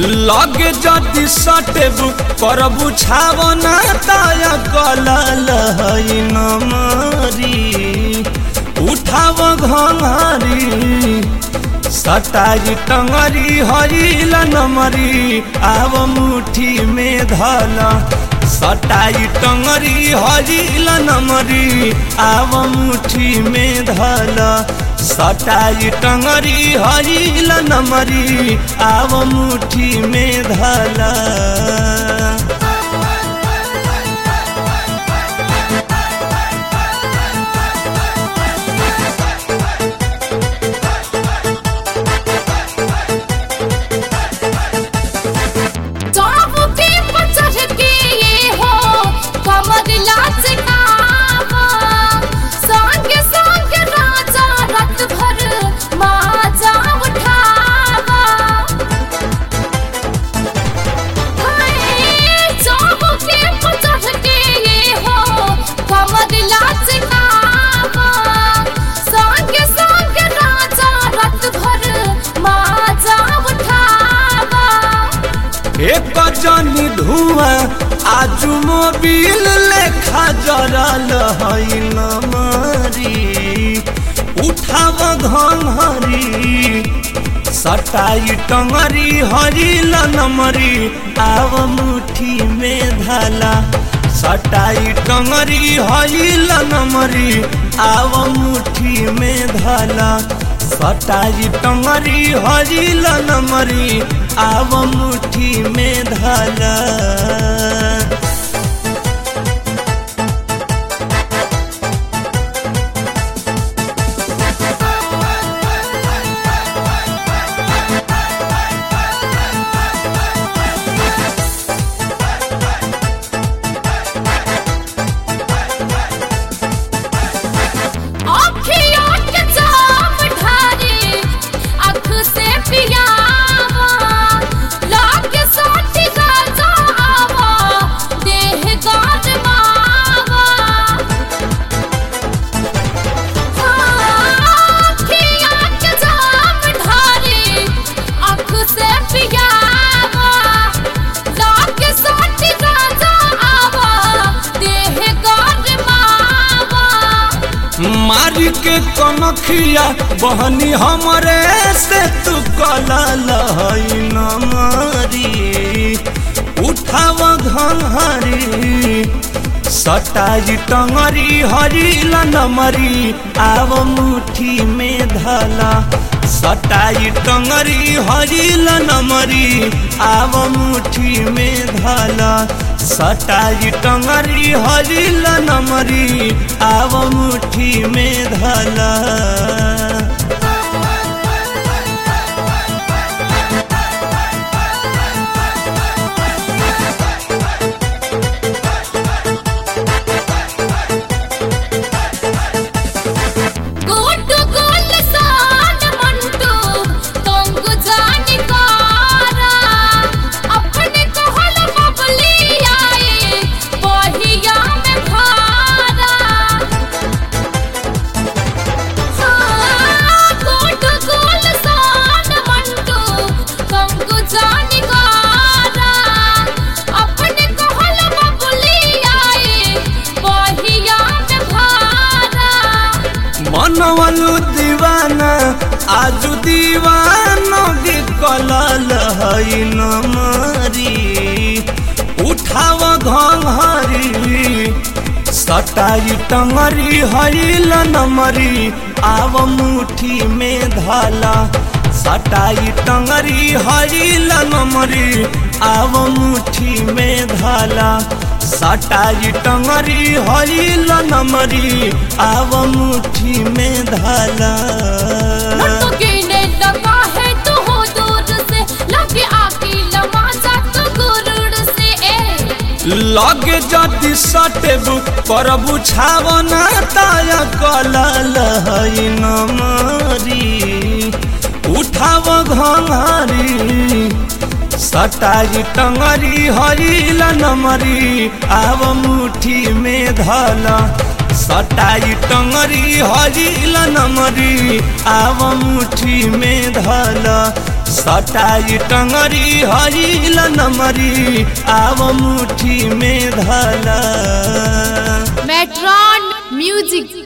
लगे जदि सटेबु करबु छावना ताया कलल है नमरी उठाव घंघरी सटाई टंगरी हरिल नमरी आव मुठी में धल सटाई टंगरी हरिल नमरी आव मुठी में धल सटाई टंगरी हरिल नमरी आव मुठी में धल चाबुके पर चढ़ के ये हो कमर लाच नावा संग संग राजा रत भर माजा उठावा हाय चाबुके पर चढ़ के ये हो कमर लाच नावा संग संग राजा रत भर माजा उठावा एक जनी धुआं आजू मोबिल लेखा जरल है नमरी उठाव घंघरी सटाई टंगरी हरिल नमरी आव मुठी में धला सटाई टंगरी हरिल नमरी आव मुठी में धला सटाई टंगरी हरिल नमरी आव मुठी में धला आँखियों के जाम ढारे आँख से पियावा लागे साथी राजा आवा देह गान मावा आँखियों के जाम ढारे आँख से पियावा लागे साथी राजा आवा देह गान मावा मारी के कनखिया बहनी हमरे से तू कलल है नमरी उठाव घंघरी सटाई टंगरी हरिल नमरी आव मुठी में धला सटाई टंगरी हरिल नमरी आव मुठी में धला सटाई टंगरी हरिल नमरी आव मुठी में धला गोटू गोल सान मंटू तंग जानी कारा अपने कहल बबली आए बहिया में भारा हाँ, गोटू गोल सान मंटू तंग जानी कारा अपने कहल बबली आए बहिया में भारा मनवलु दीवाना आजु दीवानो गे कलल है नमरी उठाव घंघरी सटाई टंगरी हरिल नमरी आव मुठी में धला सटाई टंगरी हरिल नमरी आव मुठी में धला सटाई टंगरी हरिल नमरी आव मुठी में धला लट्टू गिने लगा है तू हो दूर से लगे आके लमा जा तू गुरुड़ से ए लगे जदि सटेबु करबु छावना ताया कलल है नमरी उठाव घंघरी सटाई टंगरी हरिल नमरी आव मुठी में धला सटाई टंगरी हरिल नमरी आव मुठी में धल सटाई टंगरी हईल नमरी आव मुठी में धला मेट्रॉन म्यूजिक